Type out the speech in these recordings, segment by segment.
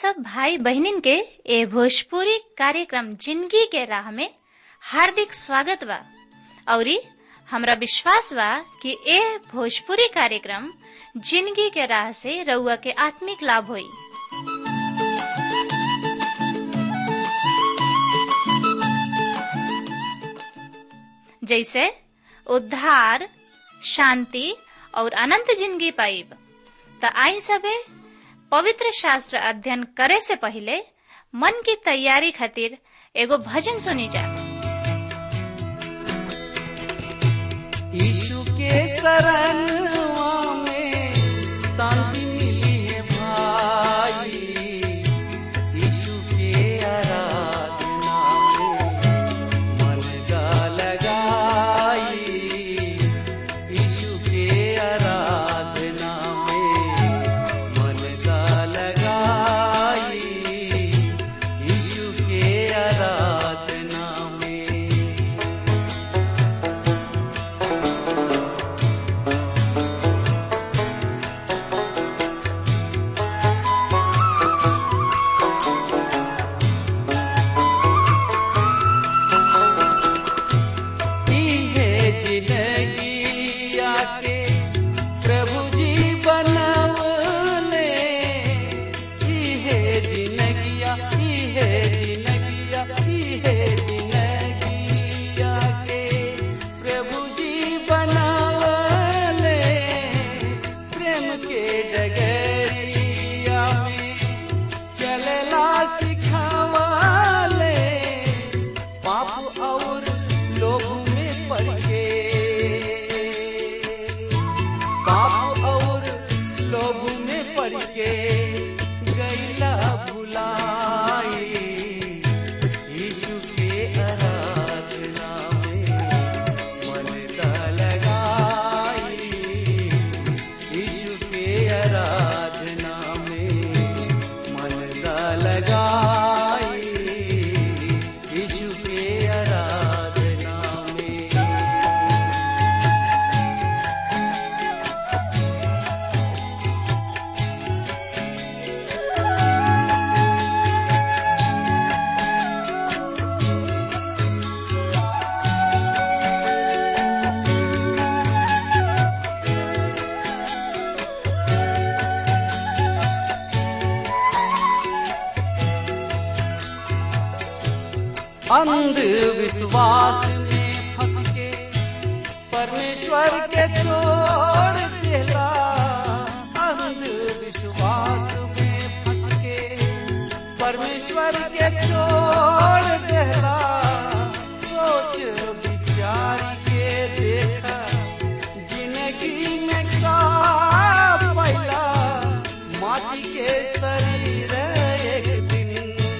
सब भाई बहनिन के ए भोजपुरी कार्यक्रम जिंदगी के राह में हार्दिक स्वागत बा औरी हमरा विश्वास बा कि ए भोजपुरी कार्यक्रम जिंदगी के राह से रउआ के आत्मिक लाभ होई जैसे उद्धार शांति और अनंत जिंदगी पाइब त आई सबे पवित्र शास्त्र अध्ययन करे से पहले मन की तैयारी खातिर एगो भजन सुनी जा यीशु के शरणवा में शांति मिली है भाई यीशु के आराधना में मन का लगाई यीशु के आराधना में मन का लगाई यीशु के आराधना में है जिंदगी आके प्रभु जी बनवले है जिंदगिया है जिंदगिया है जिंदगी आके प्रभु जी बनवले प्रेम के डगरिया में चलला सिखावले पाप और लोभ में पड़ के पाप और लोभ में पड़ के गैला भुलाई यीशु के आराधना में मन का लगाई यीशु के आराधना में मन का लगाई यीशु के आराधना में अंधविश्वास में फंस के परमेश्वर के छोड़ देला अंधविश्वास में फंस के परमेश्वर के छोड़ देला सोच विचार के देखा जिंदगी में का पैला माटी के शरीर एक दिन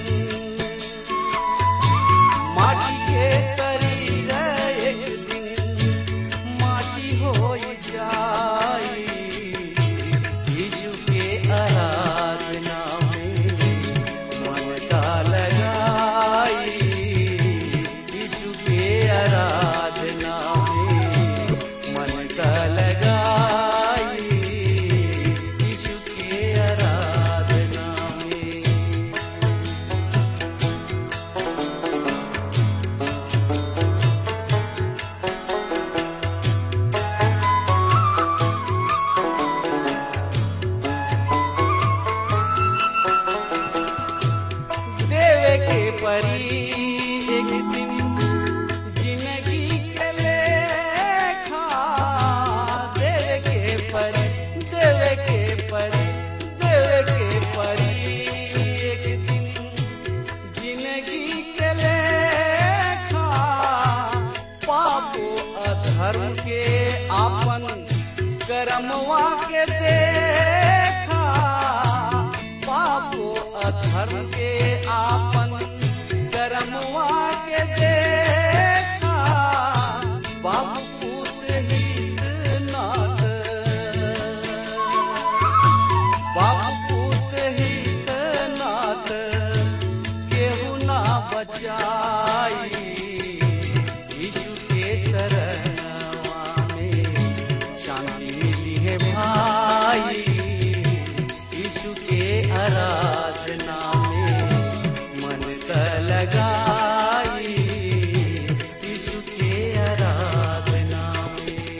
माटी के शरीर एक दिन माटी हो जाई यीशु के आराधना में मन का लगाई यीशु के आराधना में मन का लगाई यीशु के आराधना में देवे के परी एक दिन जिंदगी के लेखा देवे के परी देवे के परी देवे के परी एक दिन जिंदगी के लेखा पापो अधर्म के आपन कर्मवा के देखा पापो अधर्म के आपन कर्मवा के देखा बाप पुत्र हित नाथ बाप पुत्र हित नाथ केहू ना बचाई यीशु के शरणवा में शांति मिली है भाई यीशु के आराधना लगाई यीशु के आराधना में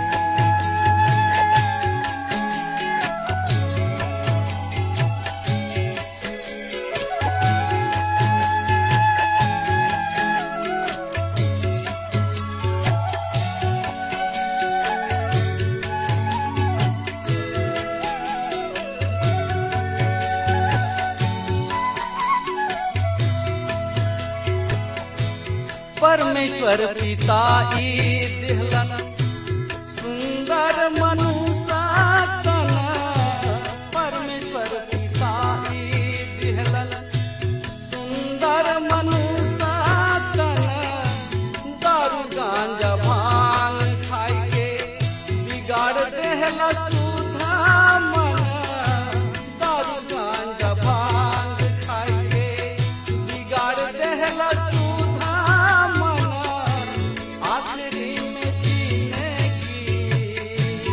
परमेश्वर पिता ई दिहलन सुंदर मनुष्य तन परमेश्वर पिता ई दिहलन सुंदर मनुष्य तन दारू गांजा भांग खाई के बिगाड़ देहला सुधा मन दारू गांजा भांग खाई के बिगाड़ देहला सुधा मन आखिरी में जीने की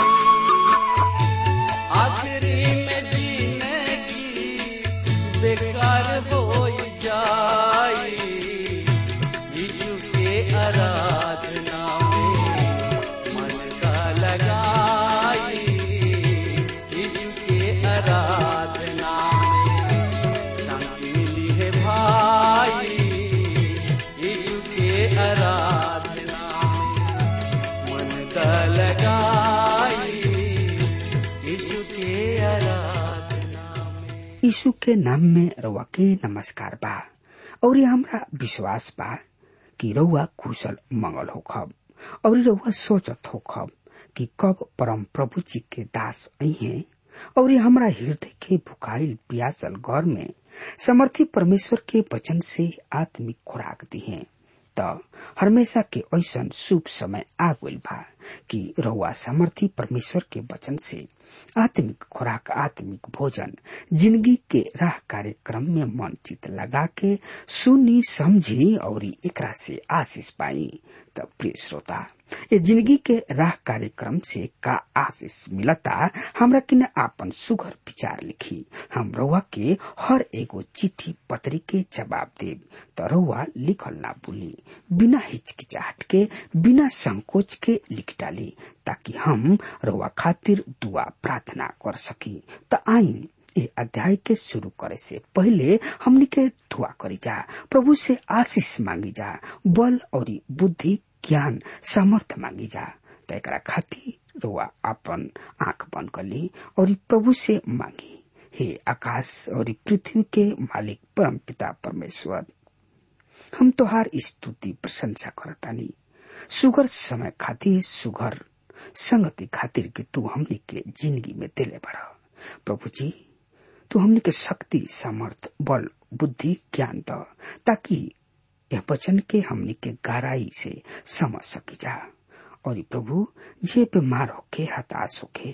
आखिरी में जीने की बेकार हो जाई यीशु के आराधना में मन का लगाई यीशु के आराधना में शांति मिली है भाई यीशु के आराधना में मन का लगाई यीशु के आराधना में यीशु के नाम में रउआ के नमस्कार बा और हमरा विश्वास बा कि रउआ कुशल मंगल होखब और रउआ सोचत होखब कि कब परम प्रभु जी के दास अहे और हमरा हृदय के भुखाइल पियासल घर में समर्थी परमेश्वर के वचन से आत्मिक खुराक दिहे त हमेशा के ऐसन शुभ समय आ गइल बा कि रउआ समर्थी परमेश्वर के वचन से आत्मिक खुराक आत्मिक भोजन जिंदगी के राह कार्यक्रम में मन चित लगा के सुनी समझी और एकरा से आशीष पाई त प्रिय श्रोता ये जिंदगी के राह कार्यक्रम से का आशीष मिलता हमरा किन आपन सुघर विचार लिखी हम रउआ के हर एगो चिट्ठी पत्री के जवाब देब त रउआ लिखल ना भूली बिना हिचकिचाहट के बिना संकोच के लिख डाली ताकि हम रउआ खातिर दुआ प्रार्थना कर सकी त आई ए अध्याय के शुरू करे से पहले हमनी के दुआ करी जा प्रभु से आशीष मांगी जा बल और बुद्धि ज्ञान सामर्थ मांगी जा त एकरा खातिर रुआ आपन आंख बंद कर ली और प्रभु से मांगी हे आकाश और पृथ्वी के मालिक परम पिता परमेश्वर हम तोहार स्तुति प्रशंसा करतानी सुगर समय खातिर सुगर संगति खातिर के तू हमनी के जिंदगी में दिले बड़ा प्रभु जी तू हमनी के शक्ति सामर्थ बल बुद्धि ज्ञान द ताकि यह वचन के हमनी के गहराई से समझ सकी जा और प्रभु जे बीमार होके हताश होके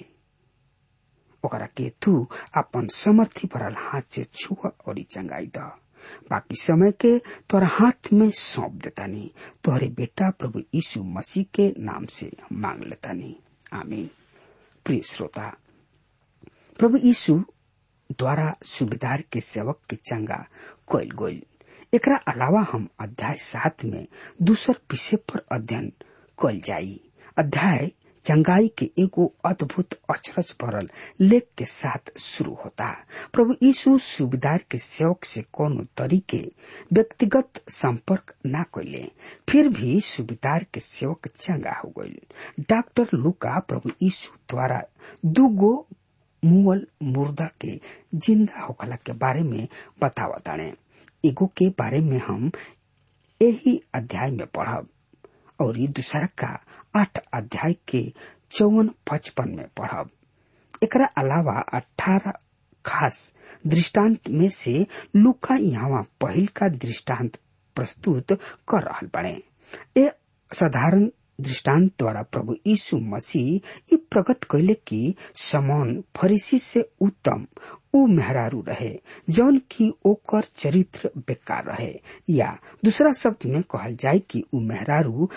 ओकरा के तू अपन समर्थी भरल हाथ से छुआ और चंगाई द बाकी समय के तोरा हाथ में सौंप देतानी तोहरे बेटा प्रभु यीशु मसीह के नाम से मांग लेतानी आमीन प्रिय श्रोता प्रभु यीशु द्वारा सुबेदार के सेवक के चंगा कोयल गोयल एकरा अलावा हम अध्याय सात में दूसर विषय पर अध्ययन कल जाई अध्याय चंगाई के एगो अद्भुत अचरज भरल लेख के साथ शुरू होता प्रभु यीशु सुबेदार के सेवक से कोनो तरीके व्यक्तिगत संपर्क ना कैले फिर भी सुबेदार के सेवक चंगा हो गई डॉक्टर लुका प्रभु यीशु द्वारा दूगो मुअल मुर्दा के जिंदा होखला के बारे में बतावताने एगो के बारे में हम यही अध्याय में पढ़ब और ये दूसरा का आठ अध्याय के चौवन पचपन में पढ़ब एकरा अलावा अठारह खास दृष्टांत में से लुका यहाँ पहिल का दृष्टांत प्रस्तुत कर रहा बने ए साधारण दृष्टांत द्वारा प्रभु यीशु मसीह ये प्रकट कैले कि समौन फरीसी से उत्तम ऊ मेहरारू रहे जौन की ओकर चरित्र बेकार रहे या दूसरा शब्द में कहल जाए कि ऊ मेहरारू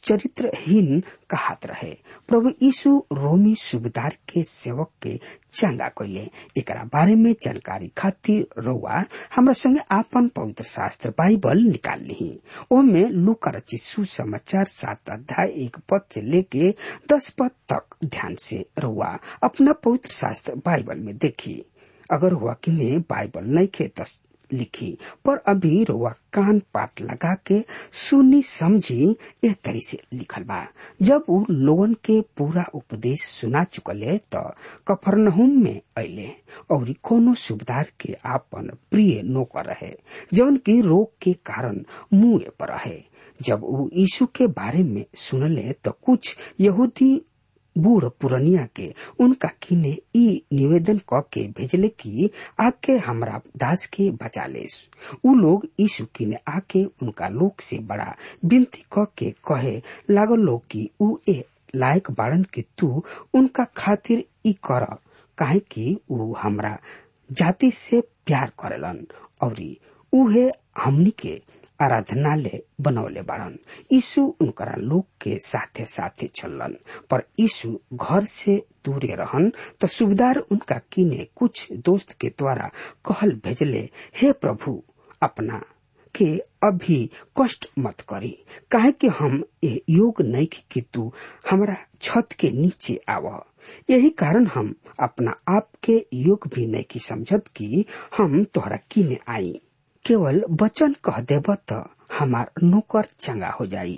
चरित्रहीन कहत रहे प्रभु यीशु रोमी सूबेदार के सेवक के चंगा कैले एकरा बारे में जानकारी खातिर रउआ हमरा संगे आपन पवित्र शास्त्र बाइबल निकाल ली ओमे लूका रचित सुसमाचार सात अध्याय एक पद से लेके दस पद तक ध्यान से रउआ अपना पवित्र शास्त्र बाइबल में देखी अगर हुआ किने बाइबल नहीं खे तो लिखी पर अभी रुआ कान पाट लगा के सुनी समझी एह तरी से लिखल बा जब उ लोगन के पूरा उपदेश सुना चुकले त कफरनहुम में अले और कोनो सुबदार के आपन प्रिय नौकर रहे जवन की रोग के कारण मुंह पर रहे जब उ यीशु के बारे में सुनले तो कुछ यहूदी बूढ़ पुरनिया के उनका किने ई निवेदन क के भेजले कि आके हमरा दास के बचा लेस उ लोग यीशु किने आके उनका लोग से बड़ा विनती क के कहे लागल लोग कि उ ए लायक बाड़न कि तू उनका खातिर ई कर काहे कि उ हमरा जाति से प्यार करेलन और उहे हमनी के आराधनालय बनौले बाड़न यीशु उनकरा लोग के साथे साथे चलन पर यीशु घर से दूरे रहन तो सुबेदार उनका किने कुछ दोस्त के द्वारा कहल भेजले हे प्रभु अपना के अभी कष्ट मत करी काहे कि हम ये योग नहीं कि तू हमरा छत के नीचे आव यही कारण हम अपना आप के योग भी नहीं की समझत कि हम तोहरा किने आई केवल वचन कह देब त हमार नौकर चंगा हो जाई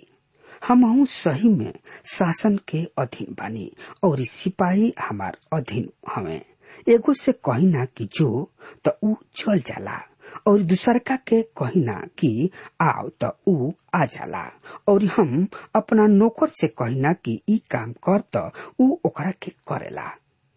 हम सही में शासन के अधीन बानी और सिपाही हमार अधीन हमें एगो से कहिना कि जो त ऊ चल जाला और दूसरका के कहिना कि आओ त ऊ आ जाला और हम अपना नौकर से कहिना कि ई काम कर त ऊ ओकरा के करेला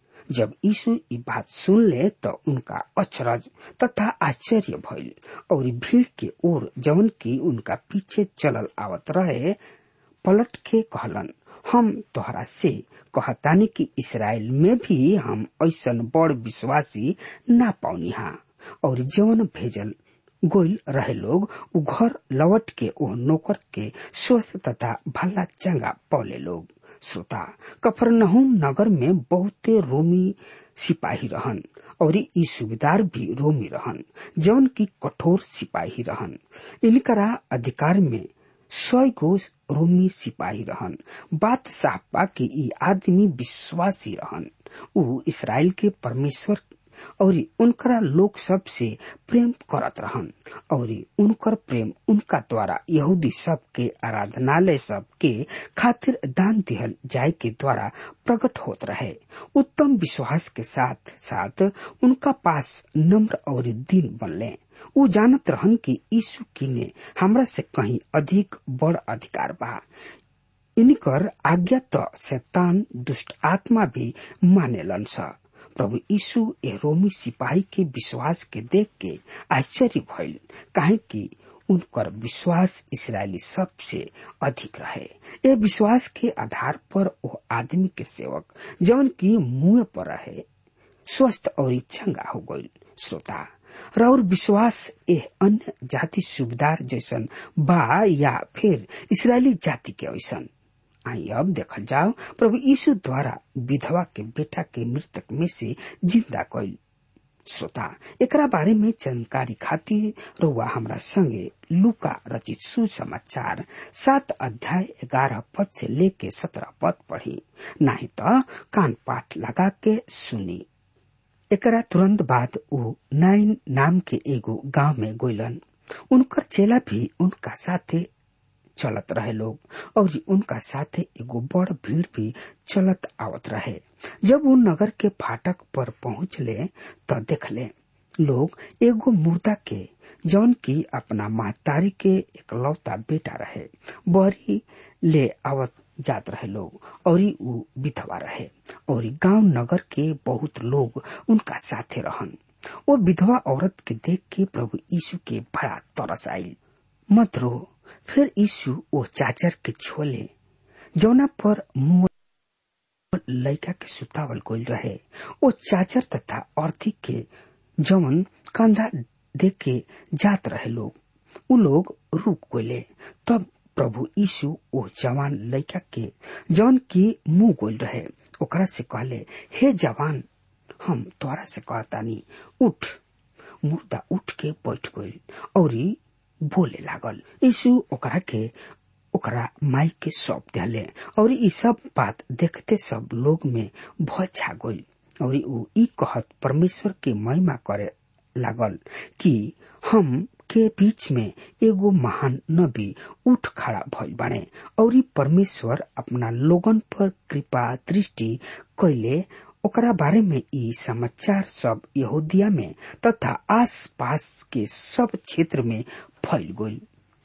जब यीशु ई बात सुन ले तो उनका अचरज तथा आश्चर्य भइल और भीड़ के ओर जवन की उनका पीछे चलल आवत रहे पलट के कहलन हम तोहरा से कहतानी कि इसराइल में भी हम ऐसन बड़ विश्वासी ना पाउनी हा और जवन भेजल गोइल रहे लोग उ घर लौट के ओ नौकर के स्वस्थ तथा भला चंगा पौले लोग श्रोता कफरनहुम नगर में बहुते रोमी सिपाही रहन और ई सूबेदार भी रोमी रहन जौन की कठोर सिपाही रहन इनकरा अधिकार में सौ गो रोमी सिपाही रहन बात साफ बा कि ई आदमी विश्वासी रहन उ इसराइल के परमेश्वर और उनकरा लोग सब से प्रेम करत रहन और उनकर प्रेम उनका द्वारा यहूदी सब के आराधनालय सब के खातिर दान दिहल जाय के द्वारा प्रकट होत रहे उत्तम विश्वास के साथ साथ उनका पास नम्र और दीन बनले उ जानत रहन कि यीशु की ने हमरा से कहीं अधिक बड़ अधिकार बा इनकर आज्ञा तो शैतान दुष्ट आत्मा भी मानेलन सा प्रभु यीशु ए रोमी सिपाही के विश्वास के देख के आश्चर्य भइल काहे कि उनकर विश्वास इसराइली सबसे अधिक रहे ए विश्वास के आधार पर वो आदमी के सेवक जवन की मुंह पर रहे स्वस्थ और चंगा हो गई श्रोता और विश्वास एह अन्य जाति सुबेदार जैसन बा या फिर इसराइली जाति के ऐसन आई अब देखल जाओ प्रभु यीशु द्वारा विधवा के बेटा के मृतक में से जिंदा कैल श्रोता एकरा बारे में जानकारी खातिर रुआ हमरा संगे लुका रचित सुसमाचार सात अध्याय ग्यारह पद से लेके सत्रह पद पढ़ी नहीं तो कान पाठ लगा के सुनी एकरा तुरंत बाद ऊ नाइन नाम के एगो गांव में गोइलन उनकर चेला भी उनका साथे चलत रहे लोग और उनका साथे एगो बड़ भीड़ भी चलत आवत रहे जब वो नगर के फाटक पर पहुंचले तो देखले लोग एगो मुर्दा के जौन की अपना महतारी के एकलौता बेटा रहे बहरी ले आवत जात रहे लोग और ऊ विधवा रहे और गांव नगर के बहुत लोग उनका साथे रहन वो विधवा औरत के देख के प्रभु यीशु के बड़ा तरस आयल मत रो फिर यीशु वो चाचर के छोले जौना पर मुंह लड़का के सुतावल गोल रहे वो चाचर तथा अर्थी के जवन कंधा देख के जात रहे लोग उ लोग रुक गोले तब प्रभु यीशु ओ जवान लड़का के जौन की मुंह गोल रहे ओकरा से कहले हे जवान हम तोरा से कहतानी उठ मुर्दा उठ के बैठ गई और बोले लागल यीशु ओकरा के ओकरा माई के सौंप दिले और ई सब बात देखते सब लोग में भय छा गई और ऊ ई कहत परमेश्वर के महिमा करे लागल कि हम के बीच में एगो महान नबी उठ खड़ा भइल बाणे और ई परमेश्वर अपना लोगन पर कृपा दृष्टि कैले ओकरा बारे में ई समाचार सब यहूदिया में तथा आस पास के सब क्षेत्र में फैल गई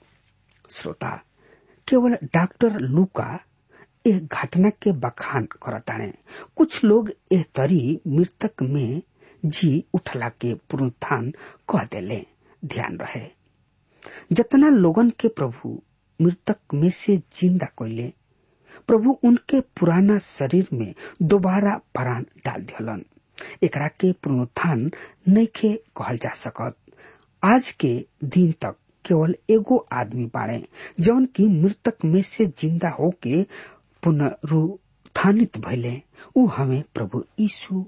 श्रोता केवल डॉक्टर लूका एक घटना के बखान करताने कुछ लोग एह तरी मृतक में जी उठला के पुनरुत्थान कह देले ध्यान रहे जतना लोगन के प्रभु मृतक में से जिंदा कैले प्रभु उनके पुराना शरीर में दोबारा प्राण डाल दिलन एकरा के पुनरुत्थान नइखे कहल जा सकत आज के दिन तक केवल एगो आदमी बाड़े जौन की मृतक में से जिंदा होके पुनरुत्थानित भइले ऊ हमें प्रभु यीशु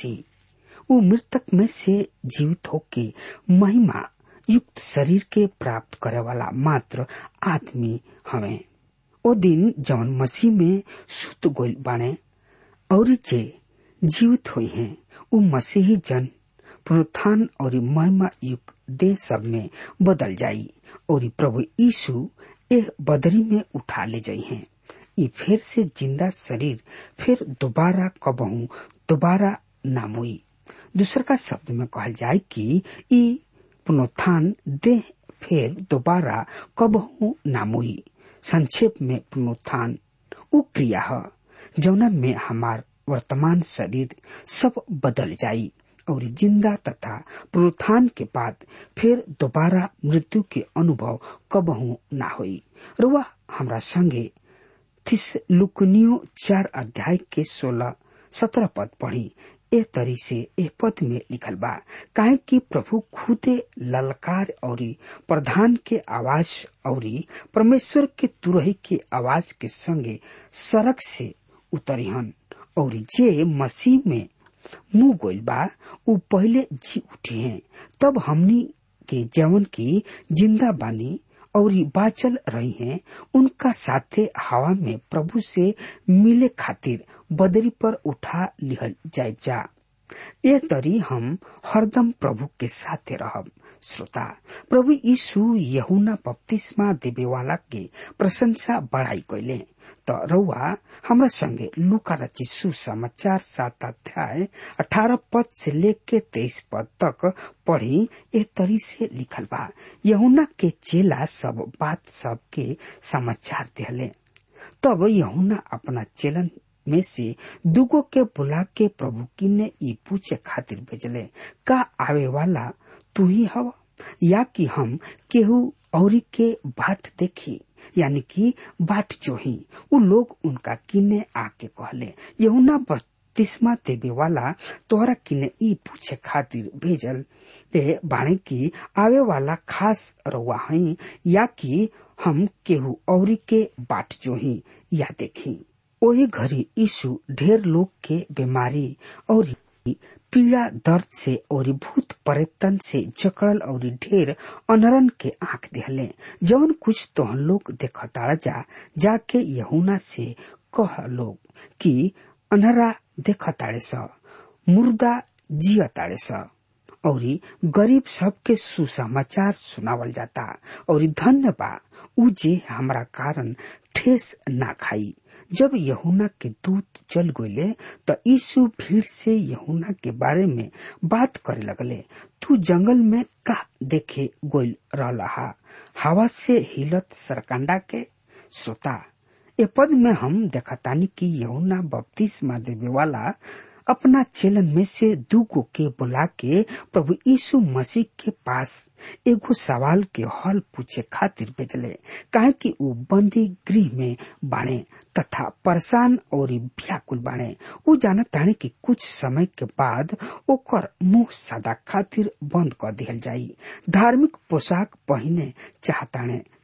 मसीह ऊ मृतक में से जीवित होके महिमा युक्त शरीर के प्राप्त करे वाला मात्र आदमी हमें ओ दिन जौन मसीह में सुत गोल बाणे और जे जीवित हुई हैं ऊ मसीही जन पुनरुत्थान और महिमा युक्त देह सब में बदल जाई और प्रभु यीशु एह बदरी में उठा ले जाई हैं ई फिर से जिंदा शरीर फिर दोबारा कबहू दोबारा नाम हुई दूसर का शब्द में कहल जाए कि ई पुनरुत्थान देह फिर दोबारा कबहू नाम हुई संक्षेप में पुनरुत्थान उ क्रिया है जौना में हमार वर्तमान शरीर सब बदल जाई और जिंदा तथा पुनरुत्थान के बाद फिर दोबारा मृत्यु के अनुभव कबहू ना होई रुआ हमरा संगे थिस लुकनियो चार अध्याय के सोलह सत्रह पद पढ़ी ए तरी से ए पद में लिखल बा काहे कि प्रभु खुदे ललकार और प्रधान के आवाज और परमेश्वर के तुरही के आवाज के संगे सड़क से उतरिहन और जे मसीह में मुंह गोइल बा उ पहले जी उठी हैं तब हमनी के जवन की जिंदा बानी और बाचल रही हैं उनका साथे हवा में प्रभु से मिले खातिर बदरी पर उठा लिहल जाए जा ये तरी हम हरदम प्रभु के साथे रहब श्रोता प्रभु यीशु यहुना बपतिस्मा देवे वाला के प्रशंसा बढ़ाई कैले तो रउआ हमरा संगे लुका रचित सुसमाचार सात अध्याय अठारह पद से लेके तेईस पद तक पढ़ी ए तरी से लिखल बा यहुना के चेला सब बात सब के समाचार दिले तब यहुना अपना चेलन में से दुगो के बुला के प्रभु की ने ई पूछे खातिर भेजले का आवे वाला तू ही हवा या कि हम केहू औरी के बाट देखी यानी कि बाट जोही उ लोग उनका किने आके कहले यहुना बत्तीसवा देवे वाला तोहरा किने ई पूछे खातिर भेजल ले बाणे की आवे वाला खास रउआ हई या कि हम केहू औरी के बाट जोही या देखी ओही घड़ी यीशु ढेर लोग के बीमारी और पीड़ा दर्द से और भूत परेतन से जकड़ल और ढेर अनरन के आंख दिहले जवन कुछ तो हम लोग देखताड़ जा जाके यहुना से कह लोग कि अनहरा देखताड़े स मुर्दा जियताड़े स और गरीब सबके सुसमाचार सुनावल जाता और धन्य बा उ जे हमरा कारण ठेस ना खाई जब यहुना के दूत चल गये तो यीशु भीड़ से यहुना के बारे में बात करे लगले तू जंगल में का देखे गोल रहा हवा से हिलत सरकंडा के श्रोता ए पद में हम देखतानी कि यहुना बपतिस्मा देवे वाला अपना चेलन में से दूगो के बुला के प्रभु यीशु मसीह के पास एगो सवाल के हल पूछे खातिर भेजले काहे कि उ बंदी गृह में बाणे तथा परेशान और व्याकुल बाणे उ जानत ताणे कि कुछ समय के बाद ओकर मुंह सदा खातिर बंद कर दिहल जाई धार्मिक पोशाक पहने चाहताणे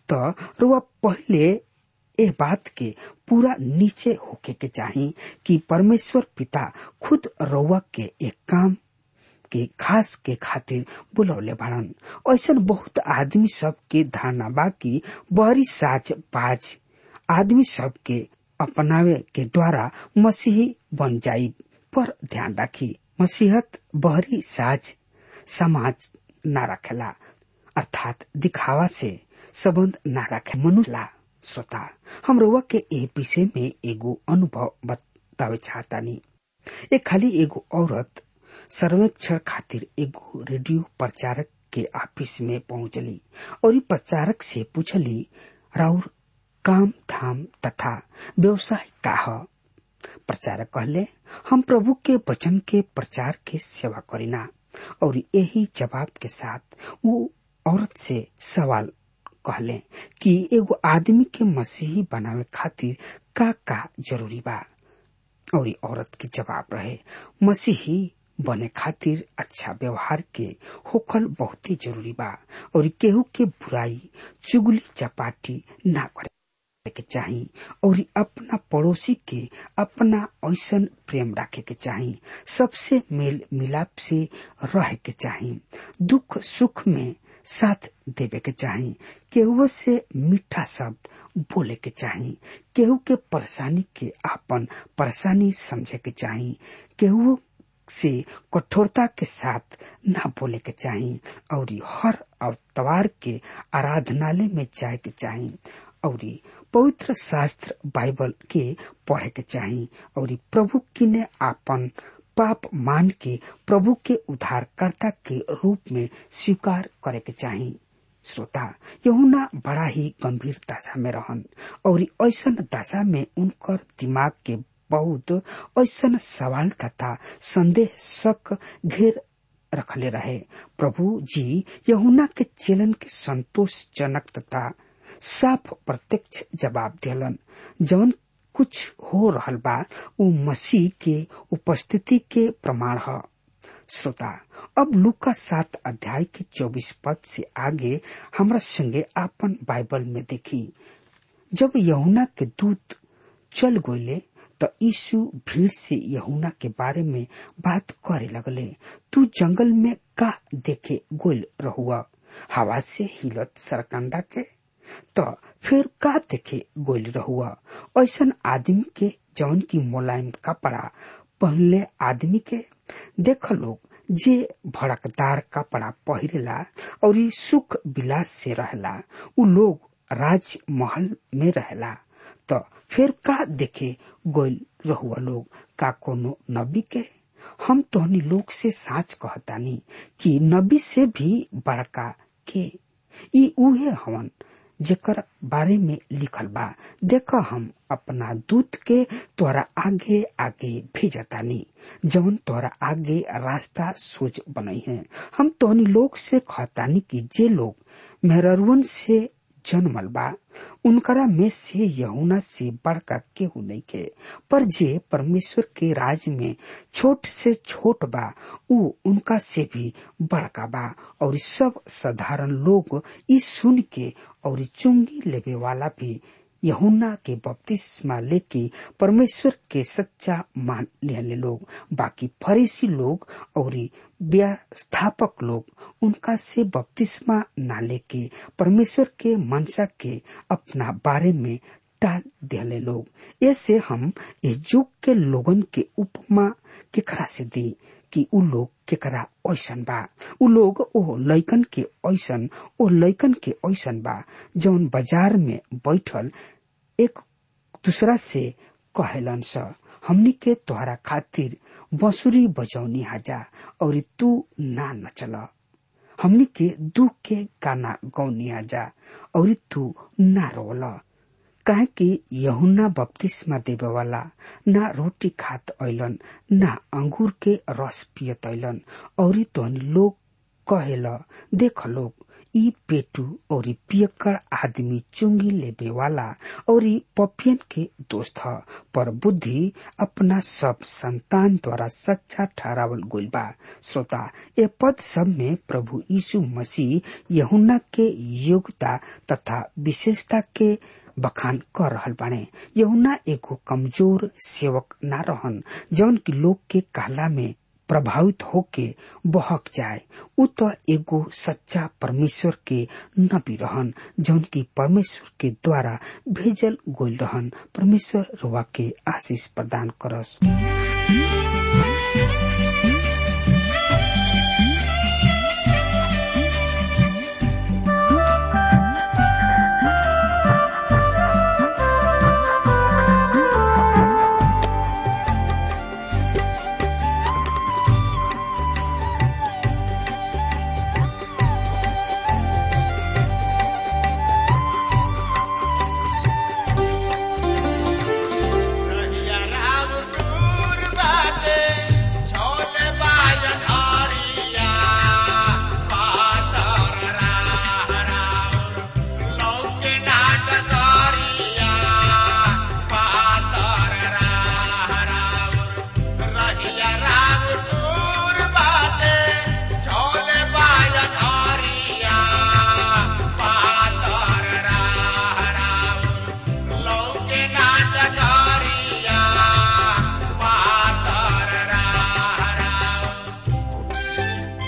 तो रुआ पहले ए बात के पूरा नीचे होके के चाही कि परमेश्वर पिता खुद रउआ के एक काम के खास के खातिर बुलौले बाड़न ऐसन बहुत आदमी सब के धारणा बा कि बहरी साज बाज आदमी सब के अपनावे के द्वारा मसीही बन जाई पर ध्यान राखी मसीहत बहरी साज समाज ना रखेला अर्थात दिखावा से संबंध ना रखे मनुला श्रोता हम रउआ के ए विषय में एगो अनुभव बतावे चाहतानी ए खाली एगो औरत सर्वेक्षण खातिर एगो रेडियो प्रचारक के ऑफिस में पहुंचली और ई प्रचारक से पूछली राउर काम धाम तथा व्यवसाय का ह प्रचारक कहले हम प्रभु के वचन के प्रचार के सेवा करीना और यही जवाब के साथ वो औरत से सवाल कहले कि एगो आदमी के मसीही बनावे खातिर का का जरूरी बा और औरत के जवाब रहे मसीही बने खातिर अच्छा व्यवहार के होखल बहुत ही जरूरी बा और केहू के बुराई चुगली चपाटी ना करे के चाही और अपना पड़ोसी के अपना ऐसन प्रेम रखे के चाही सबसे मेल मिलाप से रह के चाही दुख सुख में साथ देवे के चाही केहू से मीठा शब्द बोले के चाही केहू के परेशानी के आपन परेशानी समझे के चाही केहू से कठोरता के साथ ना बोले के चाही और हर अवतार के आराधनालय में जाए के चाही और पवित्र शास्त्र बाइबल के पढ़े के चाही और प्रभु की ने आपन पाप मान के प्रभु के उद्धारकर्ता के रूप में स्वीकार करे के चाही श्रोता यहुना बड़ा ही गंभीर दशा में रहन और ऐसा दशा में उनकर दिमाग के बहुत ऐसा सवाल तथा संदेह शक घेर रखले रहे प्रभु जी यहुना के चेलन के संतोषजनक तथा साफ प्रत्यक्ष जवाब दिलन जवन कुछ हो रहल बा उ मसीह के उपस्थिति के प्रमाण है श्रोता अब लुका सात अध्याय के चौबीस पद से आगे हमरा संगे आपन बाइबल में देखी जब यहुना के दूत चल गये तो यीशु भीड़ से यहुना के बारे में बात करे लगले तू जंगल में का देखे गोल रहुआ हवा से हिलत सरकंडा के तो फिर का देखे गोल रहुआ ऐसन आदमी के जौन की मुलायम कपड़ा पहनले आदमी के देख लोग जे भड़कदार कपड़ा पहिरेला और सुख विलास से रहला उ लोग राज महल में रहला तो फिर का देखे गोल रहुआ लोग का कोनो नबी के हम तोहनी लोग से साच कहतानी कि नबी से भी बड़का के ई उहे हवन जेकर बारे में लिखल बा देख हम अपना दूत के तोरा आगे आगे भेजतानी जवन तोरा आगे रास्ता सोच बनई है हम तोहनी लोग से कहतानी कि जे लोग मेहरवन से जन्मल बा उनकरा में से यहुना से बड़का केहू नहीं के पर जे परमेश्वर के राज में छोट से छोट बा उ उनका से भी बड़का बा और सब साधारण लोग ई सुन के और चुंगी लेवे वाला भी यहुना के बपतिस्मा लेके परमेश्वर के सच्चा मान लेने लोग बाकी फरीसी लोग और व्यस्थापक लोग उनका से बपतिस्मा ना लेके परमेश्वर के मनसा के अपना बारे में टाल दिले लोग ऐसे हम इस युग के लोगन के उपमा केकरा से दी कि उ लोग केकरा ऐसन बा उ लोग ओ लैकन के ऐसन ओ लैकन के ऐसन बा जौन बाजार में बैठल एक दूसरा से कहेलन स हमनी के तोहरा खातिर बंसुरी बजौनी हाजा और तू ना नचल हमनी के दुख के गाना गौनी हाजा और तू ना रोल काहे कि यहुना बपतिस्मा देवे वाला ना रोटी खात ऐलन ना अंगूर के रस पियत ऐलन और तोहनी लोग कहेल देख लोग ई पेटू और पियक्कड़ आदमी चुंगी लेबे वाला और पपियन के दोस्त ह पर बुद्धि अपना सब संतान द्वारा सच्चा ठहरावल गइल बा श्रोता ए पद सब में प्रभु यीशु मसीह यहुना के योग्यता तथा विशेषता के बखान कर रहल बाणे यहुना एगो कमजोर सेवक ना रहन जौन की लोग के कहला में प्रभावित होके बहक जाए उ तो एगो सच्चा परमेश्वर के नबी रहन जौन की परमेश्वर के द्वारा भेजल गोल रहन परमेश्वर रुआ के आशीष प्रदान करस रहिया राम दूर बाटे, छोले बाजन हरिया। पातर राह राउर, लौके नाट करिया। पातर राह राउर, रहिया राम दूर बाटे, छोले बाजन हरिया। पातर राह राउर, लौके नाटकारिया पातर राह राउर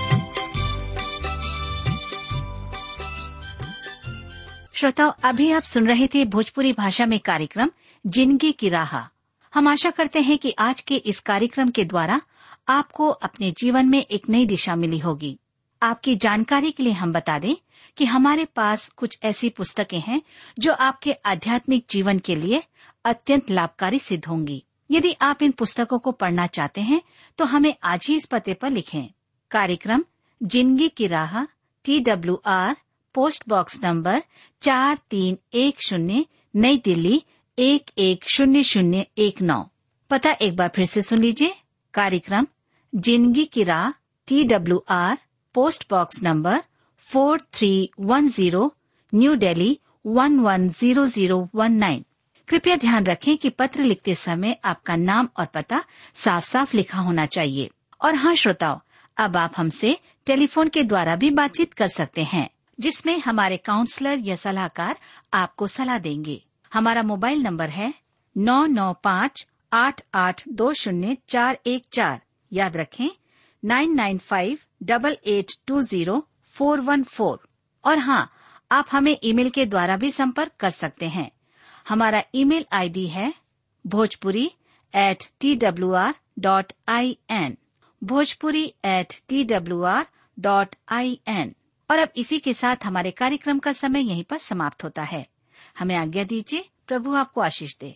श्रोताओं अभी आप सुन रहे थे भोजपुरी भाषा में कार्यक्रम जिंदगी की राह हम आशा करते हैं कि आज के इस कार्यक्रम के द्वारा आपको अपने जीवन में एक नई दिशा मिली होगी आपकी जानकारी के लिए हम बता दें कि हमारे पास कुछ ऐसी पुस्तकें हैं जो आपके आध्यात्मिक जीवन के लिए अत्यंत लाभकारी सिद्ध होंगी यदि आप इन पुस्तकों को पढ़ना चाहते हैं तो हमें आज ही इस पते पर लिखें कार्यक्रम जिंदगी की राह T W R post box number चार तीन एक शून्य नई दिल्ली एक एक शून्य शून्य एक नौ पता एक बार फिर से सुन लीजिए कार्यक्रम जिंदगी की राह T W R post box number four three one zero new Delhi one one zero zero one nine कृपया ध्यान रखें कि पत्र लिखते समय आपका नाम और पता साफ साफ लिखा होना चाहिए और हाँ श्रोताओं अब आप हमसे टेलीफोन के द्वारा भी बातचीत कर सकते हैं जिसमें हमारे काउंसलर या सलाहकार आपको सलाह देंगे हमारा मोबाइल नंबर है नौ नौ पाँच आठ आठ दो शून्य चार एक चार याद रखें nine nine five double eight two zero four one four और हाँ आप हमें ईमेल के द्वारा भी संपर्क कर सकते हैं हमारा ईमेल आईडी है Bhojpuri at T W R dot I N Bhojpuri at T W R dot I N और अब इसी के साथ हमारे कार्यक्रम का समय यहीं पर समाप्त होता है हमें आज्ञा दीजिए प्रभु आपको आशीष दे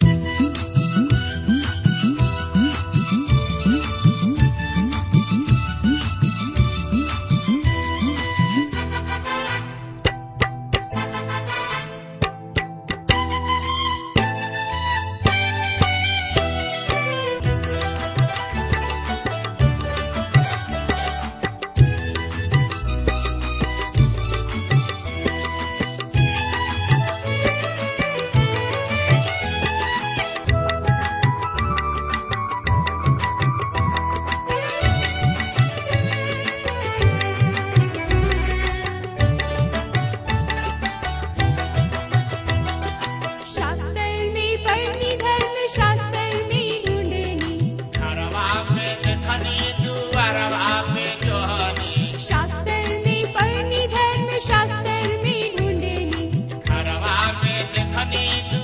शास्त्रमी पढ़नी धर्म शास्त्रमी ढूंढनी घरवा में देखनी दुआरवा में जोहनी शास्त्रमी पढ़नी धर्म शास्त्रमी ढूंढनी घरवा में देखनी